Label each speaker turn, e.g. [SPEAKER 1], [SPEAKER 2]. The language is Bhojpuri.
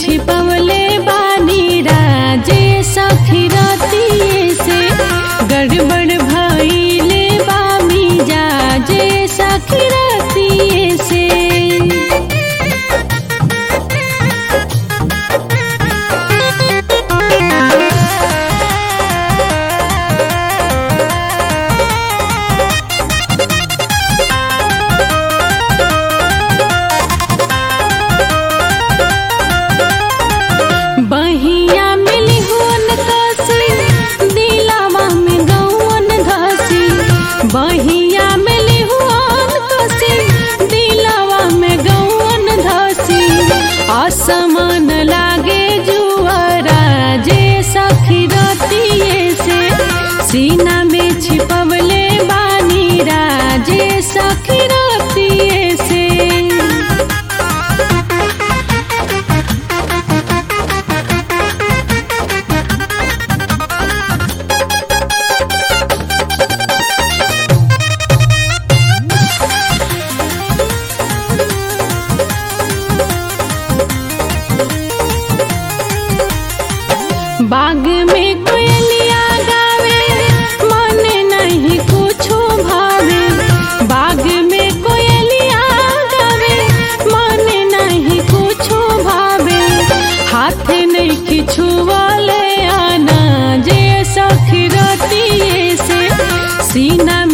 [SPEAKER 1] छिपवले बानी राजे सखी रतिये से गड़बड़ भइले बामी जाजे सखी रतिये से बहिया मिली हुन कसी दिलावा में गौन घसी बहिया मिली हुन कसी दिलावा में गौन धसी असमान लागे जुआरा जे सखी रतिये से सीना में छिपवले बानी राजे सखी रतिये से बाग में कोयलिया गावे मन नहीं कुछो भावे बाग में कोयलिया गावे मन नहीं कुछो भावे हाथ नहीं किछु वाले आना जे सखी रतिये से सीना